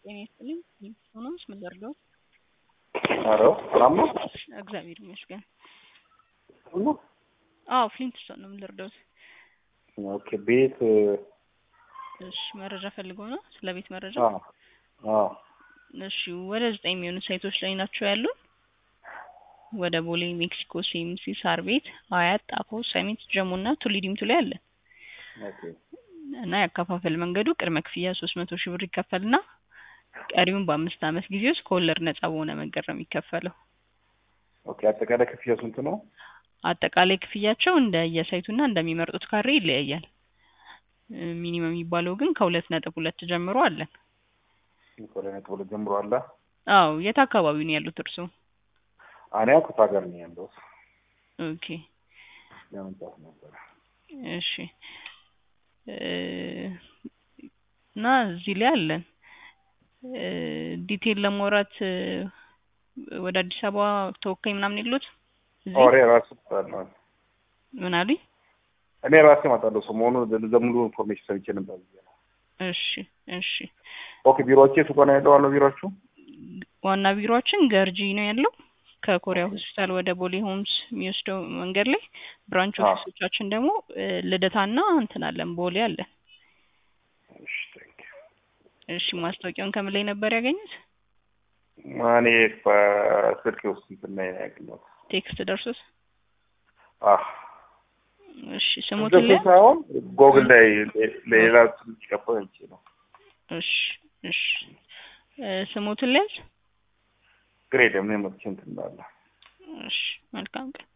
ጤና ይስጥልኝ። ሆኖስ ምን ልርዳዎት? ኧረ ሰላም ነው? እግዚአብሔር ይመስገን። ሁሉ አዎ ፍሊንትስቶን ነው። ምን ልርዳዎት? ኦኬ ቤት እሺ መረጃ ፈልገው ነው? ስለ ቤት መረጃ? አዎ አዎ እሺ ወደ ዘጠኝ የሚሆኑ ሳይቶች ላይ ናቸው ያሉን። ወደ ቦሌ፣ ሜክሲኮ፣ ሲኤምሲ፣ ሳር ቤት፣ አያት፣ ጣፎ፣ ሰሚት፣ ጀሞ እና ቱሊ ዲምቱ ላይ አለ ኦኬ እና ያከፋፈል መንገዱ ቅድመ ክፍያ ሶስት መቶ ሺህ ብር ይከፈልና ቀሪውን በአምስት ዓመት ጊዜ ውስጥ ከወለድ ነጻ በሆነ መንገድ ነው የሚከፈለው። ኦኬ አጠቃላይ ክፍያ ስንት ነው? አጠቃላይ ክፍያቸው እንደ የሳይቱና እንደሚመርጡት ካሬ ይለያያል። እ ሚኒመም የሚባለው ግን ከሁለት ነጥብ ሁለት ጀምሮ አለን። ከሁለት ነጥብ ሁለት ጀምሮ አለ። አዎ የት አካባቢ ነው ያሉት እርስዎ? እኔ አኩታ ሀገር ነው ያለሁት። ኦኬ ለመምጣት ነበረ። እሺ እ እና እዚህ ላይ አለን እ ዲቴል ለማውራት እ ወደ አዲስ አበባ ተወካይ ምናምን የሉት? እዚህ ኦሬ ራሱ እመጣለሁ። ምን አሉኝ? እኔ ራሴ እመጣለሁ። ሰሞኑን ለሙሉ ኢንፎርሜሽን ሰምቼ ነበር ብዬ ነው። እሺ እሺ ኦኬ ቢሮዎቼ ሱቆ ነው ያለው ዋናው ቢሮችሁ? ዋና ቢሮአችን ገርጂ ነው ያለው። ከኮሪያ ሆስፒታል ወደ ቦሌ ሆምስ የሚወስደው መንገድ ላይ ብራንች አዎ። ኦፊሶቻችን ደግሞ እ ልደታና እንትን አለን ቦሌ አለን። እሺ ቴንክ ዩ። እሺ ማስታወቂያውን ከምን ላይ ነበር ያገኙት? እኔ በስልክ ውስጥ እንትን ላይ ነው ያገኘሁት። ቴክስት ደርሶት? አህ እሺ ስሙትን እንደሱ ላይ ሳይሆን ጎግል ላይ ሌላ ስልክ ቀበል እንጂ ነው። እሺ እሺ እ ስሙትን ላይ ግሬድ ምን መጥቼ እንትን እንዳለ እሺ መልካም ቀን